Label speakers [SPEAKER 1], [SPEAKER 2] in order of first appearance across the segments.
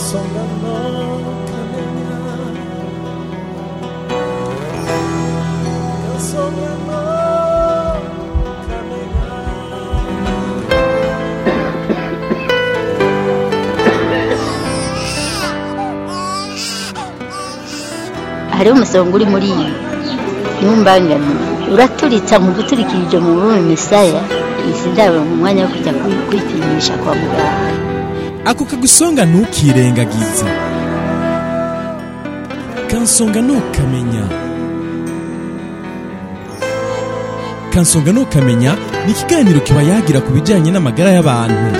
[SPEAKER 1] kansonga no kamenya kansonga no kamenya
[SPEAKER 2] hariho umusonga uri muri iyi ntumbangane uraturitsa mu guturikirije mu rurimi misaya izi ndabo mu mwanya wo kujya kwi- kwipimisha kwa muganga
[SPEAKER 3] ako kagusonga ntukirengagize kansonga ntukamenya kansonga ntukamenya ni ikiganiro kiba yagira ku bijyanye n'amagara y'abantu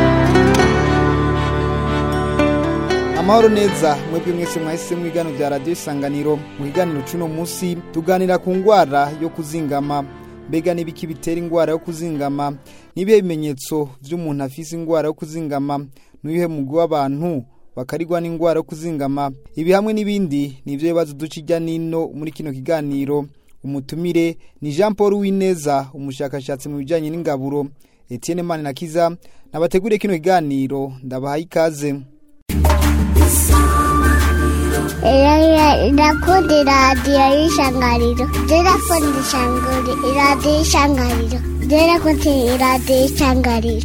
[SPEAKER 4] amahoro neza mwebwe mwese mwahise mu biganiro bya radiyo isanganiro mu kiganiro cy'uno munsi tuganira ku ndwara yo kuzingama mbega n'ibiki bitera indwara yo kuzingama n'ibihe bimenyetso by'umuntu afise indwara yo kuzingama n'ibihe mugwi w'abantu bakarigwa n'indwara yo kuzingama ibi hamwe n'ibindi ni ibyo bibazo duca ijya n'ino muri kino kiganiro umutumire ni jean paul wineza umushakashatsi mu bijyanye n'ingaburo etienne maninakiza nabateguriye kino kiganiro ndabahaye ikaze
[SPEAKER 5] ndakunda iradiyo y'ishangariro ndakunda ishangari iradiyo y'ishangariro ndakunda iradiyo y'ishangariro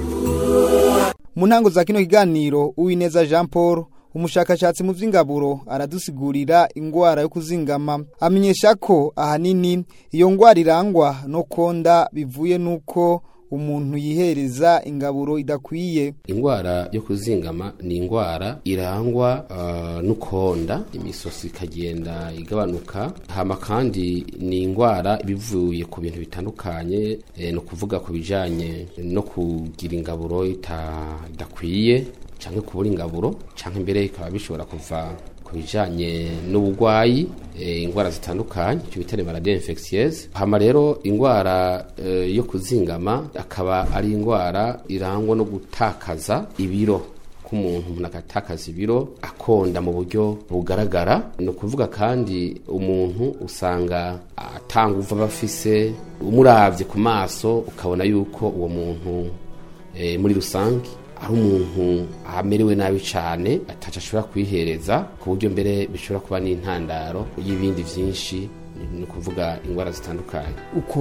[SPEAKER 4] mu ntango za kino kiganiro uwineza jean paul umushakashatsi mu by'ingaburo aradusigurira indwara yo kuzingama amenyesha ko ahanini iyo ndwara irangwa no konda bivuye n'uko umuntu yihereza ingaburo idakwiye
[SPEAKER 6] indwara yo kuzingama ni indwara irangwa uh, n'ukonda imisosi ikagenda igabanuka hama kandi ni indwara bivuye ku bintu bitandukanye eh, no kuvuga ku bijanye no kugira ingaburo ita- idakwiye canke kubura ingaburo canke mbere bikaba bishobora kuva ku bijanye n'ubugwayi eh, indwara zitandukanye icyo bita les maladies infectieuses hama rero indwara eh, yo kuzingama akaba ari indwara irangwa no gutakaza ibiro k'umuntu umuntu agatakaza ibiro akonda mu buryo bugaragara ni ukuvuga kandi umuntu usanga atanga uva aba afise umuravye ku maso ukabona yuko uwo muntu eh, muri rusange ari umuntu amerewe nabi cyane ataca ashobora kwihereza ku buryo mbere bishobora kuba n'intandaro y'ibindi byinshi ni ukuvuga indwara zitandukanye
[SPEAKER 4] uko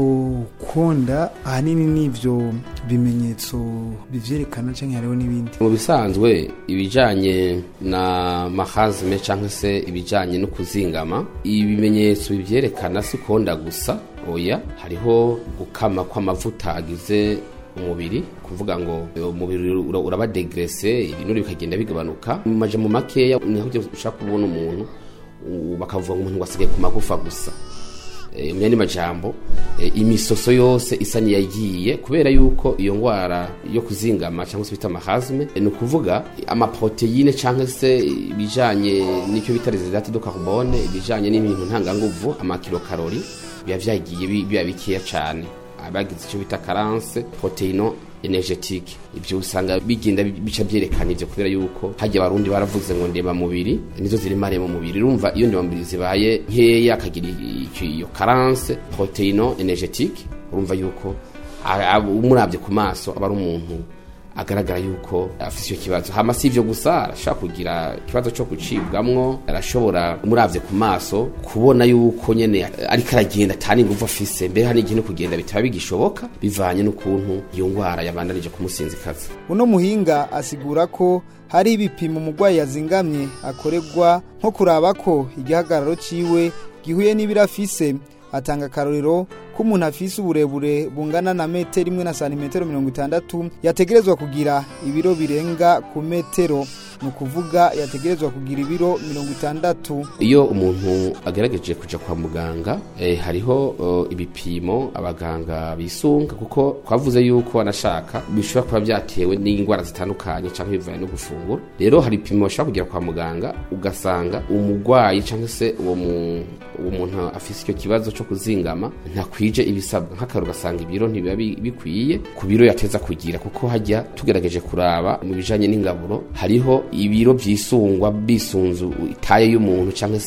[SPEAKER 4] konda ahanini n'ibyo bimenyetso bivyerekana cyangwa hariho n'ibindi
[SPEAKER 6] mu bisanzwe ibijyanye na mahazime cyangwa se ibijyanye no kuzingama ibimenyetso bibyerekana si konda gusa oya hariho gukama kw'amavuta agize umubiri kuvuga ngo eh, umubiri ura- uraba degrese ibinure bikagenda bigabanuka mu majambo makeya niho ujya ushaka kubona umuntu u- bakavuga ngo umuntu ngo asigaye ku magufa gusa Eh, mu yandi majambo eh, imisoso yose isa niyagiye kubera yuko iyo ngwara yo kuzingama cyangwa se bita amahazme ni ukuvuga amaproteine cyangwa se ibijanye n'icyo bita residate de carbone ibijanye n'ibintu ntanganguvu amakilokarori biba vyagiye bi- biba bikeya cyane abagize icyo bita carence proteino energetique ibyo usanga bigenda bica byerekana ibyo kubera yuko hajya abarundi baravuze ngo ndema mubiri nizo ziri mare mu mubiri urumva iyo ndema mubiri zibaye nkeya akagira icyo iyo carence proteino energetique urumva yuko a- a- umurabye ku maso aba ari umuntu agaragara yuko afite icyo kibazo hama si ivyo gusa arashobora kugira ikibazo cyo gucibwamwo arashobora umuravye ku maso kubona yuko nyene ariko aragenda atani inguvu afise mbere hari igihe no kugenda bitaba bigishoboka bivanye n'ukuntu iyo ngwara yabandanije kumusinzikaza
[SPEAKER 4] uno muhinga asigura ko hari ibipimo umurwayi yazingamye akorerwa nko kuraba ko igihagararo ciwe gihuye n'ibiro afise atanga akarorero ko umuntu afise uburebure bungana na metero imwe na santimetero mirongo itandatu yategerezwa kugira ibiro birenga ku metero ni ukuvuga yategerezwa kugira ibiro mirongo itandatu
[SPEAKER 6] iyo umuntu agerageje kuja kwa muganga eh, hariho eh, ibipimo abaganga bisunga kuko twavuze yuko anashaka bishobora kuba byatewe n'indwara zitandukanye cyangwa bivanye no gufungura rero hari ibipimo bashobora kugera kwa muganga ugasanga umurwayi cyangwa se uwo mu- uwo muntu afise icyo kibazo cyo kuzingama ntakwije ibisabwa nk'akaro ugasanga ibiro ntibiba bi- bikwiye ku biro yateza kugira kuko hajya tugerageje kuraba mu bijanye n'ingaburo hariho ibiro byisungwa bisunzu itaye y'umuntu cyangwa se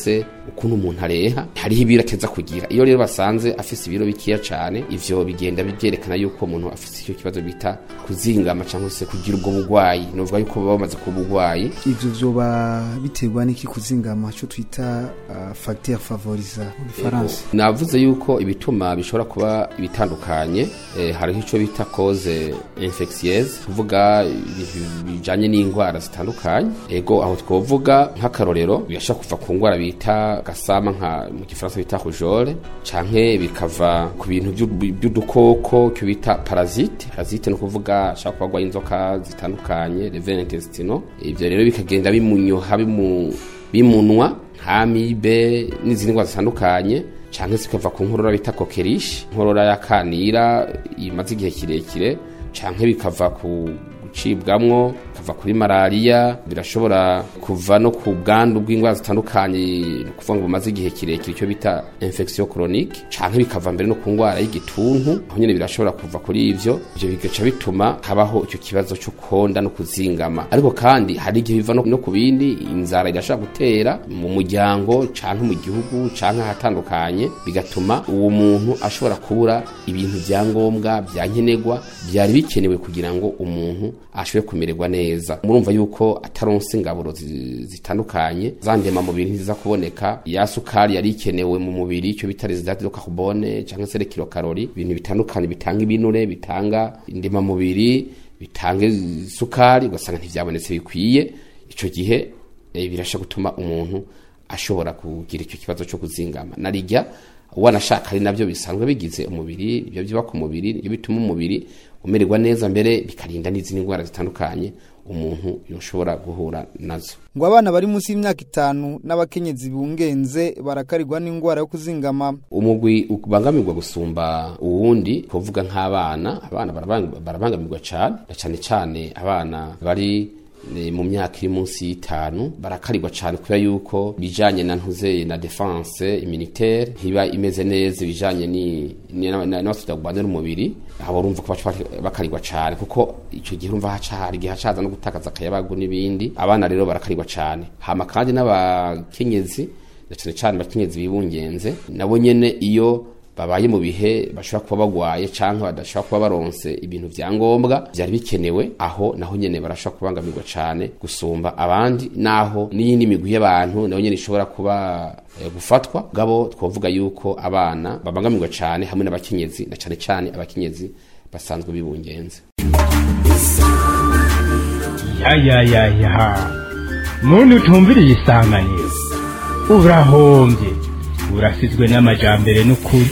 [SPEAKER 6] ukuntu umuntu areha hariho ibiro ateza kugira iyo rero basanze afise ibiro bikeya cane ivyo bigenda byerekana yuko umuntu afise icyo kibazo bita kuzingama cyangwa se kugira ubwo bugwayi novuga yuko baba bamaze kuba ubugwayi
[SPEAKER 4] ivyo vyoba biterwa n'iki kuzingama cyo twita uh, facteur favorisa mu gifaransa
[SPEAKER 6] navuze yuko ibituma bishobora kuba bitandukanye eh, hariho ico bita cause infectieuse kuvuga ibintu bijanye n'indwara zitandukanye ego aho twovuga nk'akarorero birashobora kuva ku ndwara bita gasama nka mu gifaransa bita rougeole canke bikava ku bintu by'u- by'udukoko cyo bita parasite parasite no kuvuga ashobora kuba agwaye inzoka zitandukanye les vers intestinaux ivyo rero bikagenda bimunyoha bimu bimunwa nk'amibe n'izindi ndwara zitandukanye canke zikava ku nkorora bita kokerishi inkorora y'akanira imaze igihe kirekire canke bikava ku gucibwamwo bikava kuri malariya birashobora kuva no ku bwandu bw'indwara zitandukanye ni ukuvuga ngo bumaze igihe kirekire icyo bita infection chronique canke bikava mbere no ku ndwara y'igituntu aho nyene birashobora kuva kuri ivyo ivyo bigaca bituma habaho icyo kibazo cyo konda no kuzingama ariko kandi hari igihe biva no no ku bindi inzara irashobora gutera mu muryango canke mu gihugu canke ahatandukanye bigatuma uwo muntu ashobora kubura ibintu vya ngombwa vya nkenerwa byari bikenewe kugira ngo umuntu ashobore kumererwa neza murumva yuko ataronse ingaburo zi- zitandukanye za ndemamubiri ntiziza kuboneka ya sukari yari ikenewe mu mubiri icyo bita residate de carbone cyangwa se kilokarori ibintu bitandukanye bitanga ibinure bitanga indemamubiri bitanga isukari ugasanga ntivyabonetse bikwiye ico gihe eh, birasha gutuma umuntu ashobora kugira icyo kibazo cyo kuzingama narijya wanashaka ari nabyo bisanzwe bigize umubiri ibyo byubaka umubiri ibyo bituma umubiri umererwa neza mbere bikarinda n'izindi ndwara zitandukanye umuntu yoshobora guhura nazo
[SPEAKER 4] ngo abana bari munsi y'imyaka itanu n'abakenyezi bungenze barakarirwa n'indwara yo kuzingama
[SPEAKER 6] umugwi ubangamirwa gusumba uwundi kuvuga nk'abana abana barabang- barabangamirwa cyane na cyane cyane abana bari eh, mu myaka iri munsi y'itanu barakarirwa cyane kubera yuko bijanye na ntuze na defense immunitaire ntiba imeze neza ibijanye ni ni- na- na- n'abafite kurwanira umubiri abo urumva ko baca bakarirwa cyane kuko icyo gihe urumva haca hari igihe hacaza no gutakaza akayabagu n'ibindi abana rero barakarirwa cyane hama kandi n'abakenyezi na cyane cyane abakenyezi bibungenze nabo nyene iyo babaye mu bihe bashobora kuba bagwaye canke badashobora kuba baronse ibintu vya ngombwa vyari bikenewe aho naho nyene barashobora kubangamirwa cane gusumba abandi naho n'iyindi migwi y'abantu naho nyene ishobora kuba eh, gufatwa gabo twovuga yuko abana babangamirwa cane hamwe n'abakenyezi na cane cane abakenyezi basanzwe bibungenze
[SPEAKER 7] ya ya ya ya muntu utumviriye isanganiro urahombye urasizwe n'amajambere n'ukuri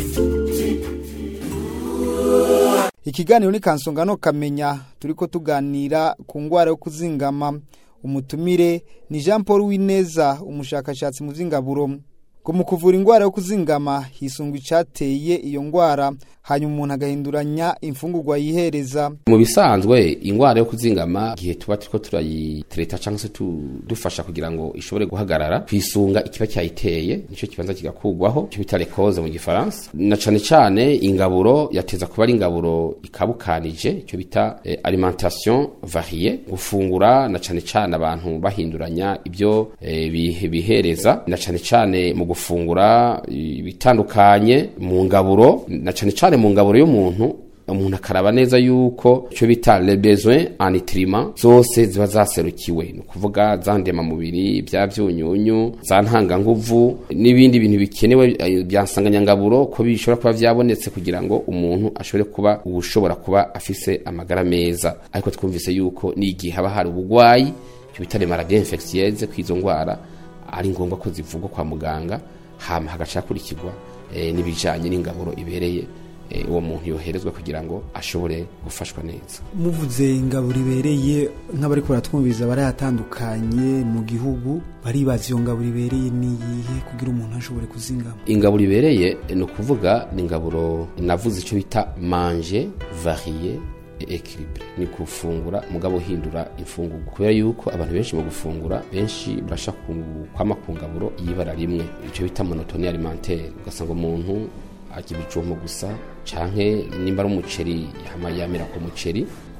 [SPEAKER 4] ikiganiro ni kansongano kamenya turiko tuganira ku ndwara yo kuzingama umutumire ni jean paul wineza umushakashatsi mu vy'ingaburo ngo mu kuvura indwara yo kuzingama hisungwa icateye iyo ndwara hanyuma umuntu agahinduranya imfungurwa yihereza
[SPEAKER 6] mu bisanzwe ingwara yo kuzingama igihe tuba turiko turayitereta cyangwa se tu- dufasha kugira ngo ishobore guhagarara kwisunga ikiba cyayiteye nicyo kibanza kigakugwaho icyo bita lekoze mu gifaransa na cane cane ingaburo yateza kuba ari ingaburo ikabukanije icyo bita eh, alimentation varie gufungura na cane cane abantu bahinduranya ibyo eh, bihe- bihereza na cane cane mu gufungura ibitandukanye mu ngaburo na cane cane mu ngaburo y'umuntu umuntu akaraba neza yuko icyo bita le besoin en nutriment zose ziba zaserukiwe ni ukuvuga za ndemamubiri bya byunyunyu za ntanganguvu n'ibindi bintu bikenewe eh, bya nsanganyangaburo ko bishobora kuba byabonetse kugira ngo umuntu ashobore kuba ushobora kuba afise amagara meza ariko twumvise yuko n'igihe haba hari ubugwayi icyo bita les maladies infectieuses kw'izo ndwara ari ngombwa ko zivugwa kwa muganga hama hagaca hakurikirwa eh, n'ibijanye n'ingaburo ibereye eh, uwo muntu yoherezwa kugira ngo ashobore gufashwa neza
[SPEAKER 8] muvuze ingaburo ibereye nk'abariko baratwumviriza barahatandukanye mu gihugu baribaza iyo ngaburo ibereye niyihe kugira umuntu ashobore kuzingama
[SPEAKER 6] ingaburo ibereye ni ukuvuga ni ingaburo navuze icyo bita manje varie et équilibre ni gufungura mugabo uhindura imfungurwa kubera yuko abantu benshi mu gufungura benshi barasha ku- kwama ku ngaburo y'ibara rimwe icyo bita monotoni alimentaire ugasanga umuntu arya ibijumbo gusa canke nimba ari umuceri yama yamera ku muceri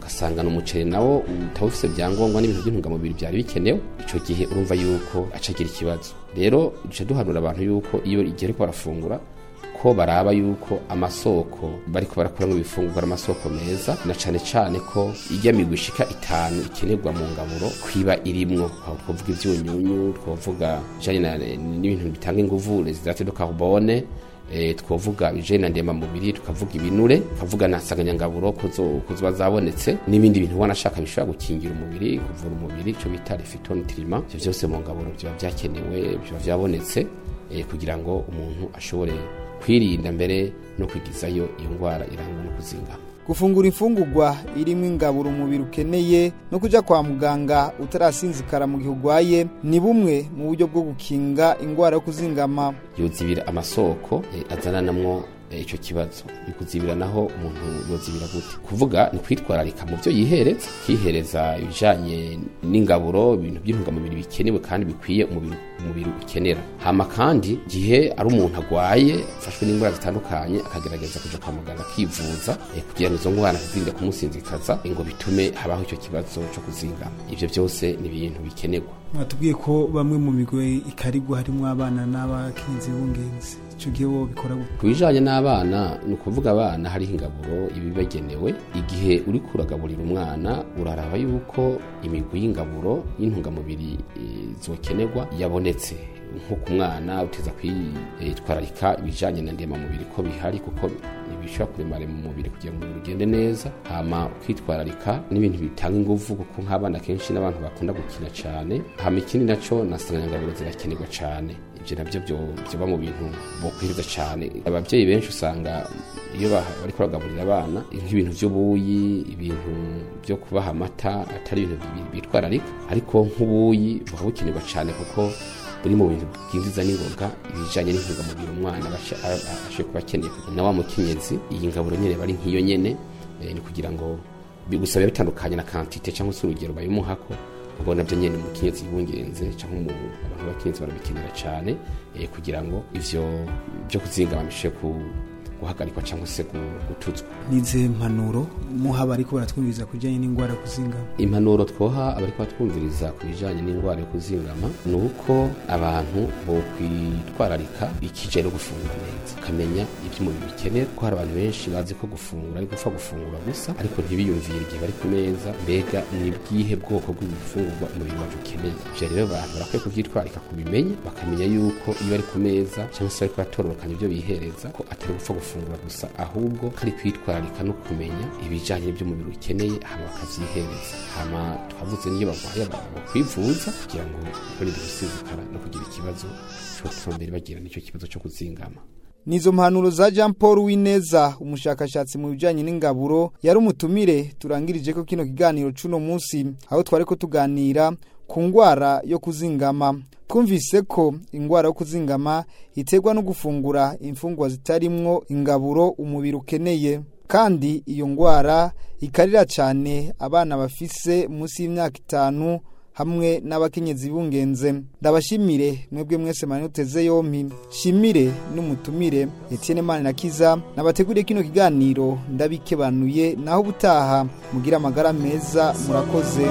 [SPEAKER 6] ugasanga n'umuceri nawo utawufise byangombwa n'ibintu by'intungamubiri byari bikenewe ico gihe urumva yuko acagira ikibazo rero duce duhanura abantu yuko iyo igihe ariko barafungura ko baraba yuko amasoko bariko barakuramwo ibifungurwa ari amasoko meza na cane cane ko irya migwi ishika itanu ikenerwa mu ngaburo kwiba irimwo aho twovuga ivyunyunyu twovuga bijanye na- n'ibintu bitanga inguvu les hydrates de carbone eh, twovuga ibijanye na ndemamubiri tukavuga ibinure tukavuga na nsanganyangaburo ko zo- ko ziba zabonetse n'ibindi bintu ubona ashaka bishobora gukingira umubiri kuvura umubiri ico bita refitonutriment ivyo vyose mu ngaburo biba vyakenewe biba vyabonetse eh, kugira ngo umuntu ashobore kwirinda mbere no kwigizayo iyo ndwara irangwa no kuzingama
[SPEAKER 4] gufungura imfungurwa irimo ingaburo umubiri ukeneye no kuja kwa muganga utarasinzikara mu gihe urwaye ni bumwe mu buryo bwo gukinga indwara yo kuzingama
[SPEAKER 6] yozibira amasoko eh, azananamwo eh, ico kibazo mu kuzibira naho umuntu yozibira gute kuvuga ni kwitwararika mu byo yihereza kihereza ibijanye n'ingaburo ibintu by'intungamubiri bikenewe kandi bikwiye umubiri umubiri ukenera hama kandi gihe ari umuntu agwaye afashwe n'indwara zitandukanye akagerageza kuja kwa muganga akivuza eh, kugira ngo izo ndwara ntizirinde kumusinzikaza eh, ngo bitume habaho ico kibazo co kuzingama ivyo byose ni ibintu bikenerwa
[SPEAKER 8] mwatubwiye ko bamwe mu migwe ikarigwa harimo abana n'abakenyezi b'ungenzi icyo gihe bo bikora gute
[SPEAKER 6] ku bijanye n'abana ni ukuvuga abana hariho ingaburo ibibagenewe igihe uri kuragaburira umwana uraraba yuko imigwi y'ingaburo y'intungamubiri eh, zokenerwa yabonetse nko ku mwana uteza kwitwararika ibijanye na ndemamubiri ko bihari kuko ntibishobora kuremare mu mubiri kugira ngo umubiri ugende neza hama ukitwararika n'ibintu bitanga inguvu kuko nk'abana kenshi n'abantu bakunda gukina cyane hama ikindi naco na nsanganyangaburo zirakenerwa cyane ibyo nabyo byo- byoba mu bintu bokwiriza cyane ababyeyi benshi usanga iyo ba- bariko baragaburira abana nk'ibintu by'ubuyi ibintu byo kubaha amata atari ibintu bi- bitwararika ariko nk'ubuyi buba bukenerwa cyane kuko buri mu bintu bwinjiza n'ingoga ibijanye n'intungamubiri umwana basha- a- a- ashoboye kuba akeneye na wa mukenyezi iyi ngaburo nyene bari nk'iyo nyene eh, ni kugira ngo bi- gusa biba bitandukanye na kantite cyangwa se urugero bayimuhako ubwo nabyo nyene umukenyezi yibungenze cyangwa mu abantu b'abakenyezi barabikenera cyane eh, kugira ngo ivyo byo kuzingama bishobore ku- guhagarikwa cyangwa se gu- gutuzwa
[SPEAKER 8] n'ize mpanuro muha bariko baratwumviriza kujyanye n'indwara yo kuzingama
[SPEAKER 6] impanuro twoha abariko batwumviriza ku bijanye n'indwara yo kuzingama ni uko abantu bokwitwararika ikijanye no gufungura neza ukamenya ibyo umubiri bikenera ko hari abantu benshi bazi ko gufungura ari gupfa gufungura gusa ariko ntibiyumvire igihe bari ku meza mbega ni bwihe bwoko bw'ibifungurwa umubiri wacu ukeneye ivyo rero abantu barakwiye kuvyitwararika kubimenya bakamenya yuko iyo bari ku meza cyangwa se bariko batororokanya ibyo bihereza ko atari gupfa gufungura gusa ahubwo kari kwitwararika no kumenya ibijanye n'ibyo umubiri ukeneye hama bakavyihereza hama twavuze n'iyo barwaye bakwivuza kugira ngo barinde gusinzikara no kugira ikibazo co gutuma mbere bagira n'icyo kibazo co kuzingama
[SPEAKER 4] Nizo mpanuro za Jean Paul Wineza umushakashatsi mu bijanye n'ingaburo yari umutumire turangirije ko kino kiganiro cuno munsi aho twari ko tuganira ku ngwara yo kuzingama twumvise ko ingwara yo kuzingama iterwa no gufungura imfungwa zitarimwo ingaburo umubiri ukeneye kandi iyo ngwara ikarira cyane abana bafise munsi y'imyaka itanu hamwe n'abakenyezi bungenze ndabashimire mwebwe mwese mani uteze yompi shimire n'umutumire Etienne Mane na Kiza nabateguriye kino kiganiro ndabikebanuye naho ubutaha mugira amagara meza murakoze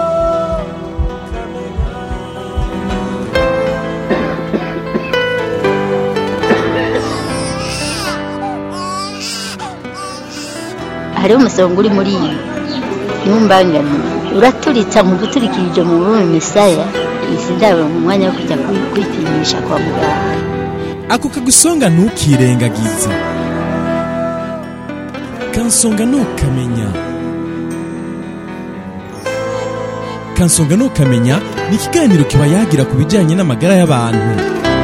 [SPEAKER 2] hariho umusonga uri muri iyi ntumbangane uraturitsa mu guturikirije mu rurimi misaya izi ndabo mu mwanya wo kujya kwi- kwipimisha kwa muganga
[SPEAKER 3] ako kagusonga ntukirengagize kansonga ntukamenya kansonga ntukamenya ni ikiganiro kiba yagira ku bijyanye n'amagara y'abantu